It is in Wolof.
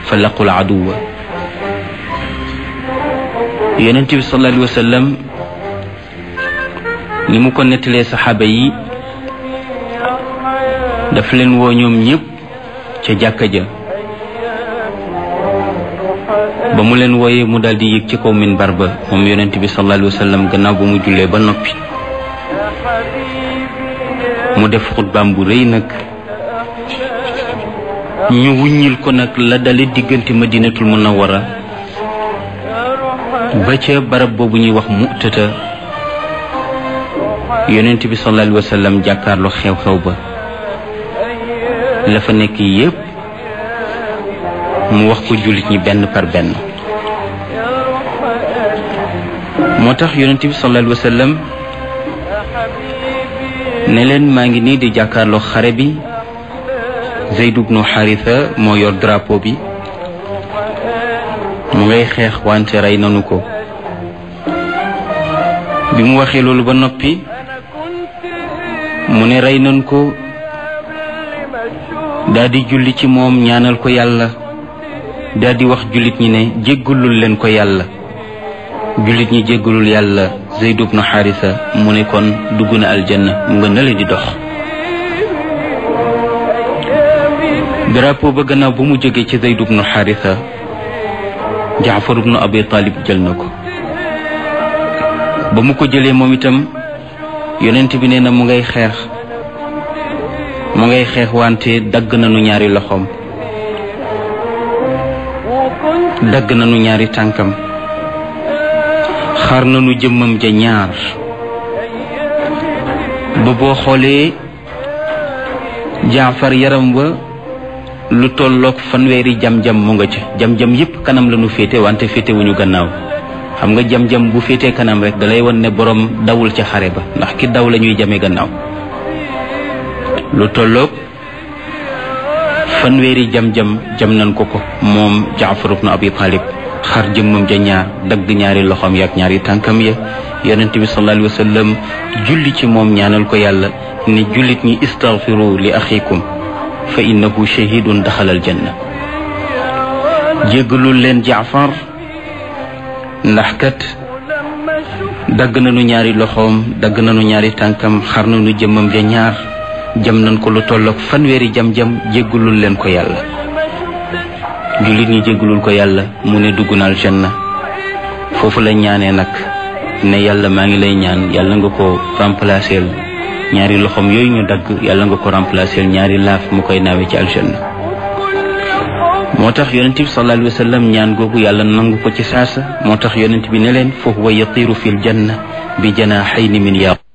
fa laqul aduwa yonent bi sallallahu alayhi wa sallam ni mu ko nettalee saxaaba yi daf leen woo ñoom ñëpp ca jàkka ja ba mu leen wooyee mu daal di yëg ci kaw minbar ba moom yonent bi sallallahu alayhi wa sallam gannaaw ba mu jullee ba noppi mu def xutbaam bu rëy nag ñu wuññil ko nag la dale diggante madinatul munawwara ba ca barab boobu ñuy wax mu'tata yonent bi sallallahu alayhi wa sallam jàkkaarloo xew-xew ba la fa nekk yépp mu wax ko jullit ñi benn par benn moo tax yonent bi sallallahu alayhi wa sallam ne leen maa ngi nii di jàkkaarloo xare bi Zayd ibnu Haritha moo yor drapeau bi mu ngay xeex wante rey nanu ko bi mu waxee loolu ba noppi mu ne rey nanu ko daldi julli ci moom ñaanal ko yàlla daldi wax jullit ñi ne jéggalul leen ko yàlla jullit ñi jéggalul yàlla Zayd ibnu Haritha mu ne kon dugg na aljanna mu nga nale di dox drapeau ba gannaaw ba mu jógee ci Zayd ibnu Haritha Jaafar ibnu Abi Talib jël na ko ba mu ko jëlee moom itam yonent bi nee na mu ngay xeex mu ngay xeex wante dagg nañu ñaari loxoom dagg nañu ñaari tànkam xar nañu jëmmam ja ñaar ba boo xoolee jaafar yaram wa lu tolloog fanweeri jam-jam mu nga ca jam-jam yépp kanam la ñu féete wante féete wuñu gannaaw xam nga jam-jam bu féetee kanam rek dalay won ne borom dawul ca xare ba ndax ki daw la ñuy jame gannaaw lu tolloog fanweeri jam-jam jam nañ ko ko moom jaafar ibnu abi talib xar jëmmam ja ñaar dagg ñaari loxoom yaak ñaari tànkam ya yonent bi sallallahu alayhi wa sallam julli ci moom ñaanal ko yàlla ne jullit ñi istaghfiru li axikum fa innahu shahidun daxalal janna jéggalul leen jaafar ndax kat dagg nañu ñaari loxoom dagg nañu ñaari tànkam xar nañu jëmmam ja ñaar jam nañ ko lu tolloog fanweeri jam-jam jéggalul leen ko yàlla jullit ñi jéggalul ko yàlla mu ne dugg na aljanna foofu la ñaanee nag ne yàlla maa ngi lay ñaan yàlla nga ko remplacer ñaari loxoom yooyu ñu dagg yàlla nga ko remplacer ñaari laaf mu koy naawe ci aljanna moo tax yonent bi sallallahu alayhi wa sallam ñaan googu yàlla nangu ko ci saasa moo tax yonent bi ne leen fa huwa yatiru fi ljanna bi janaahayni min yaqut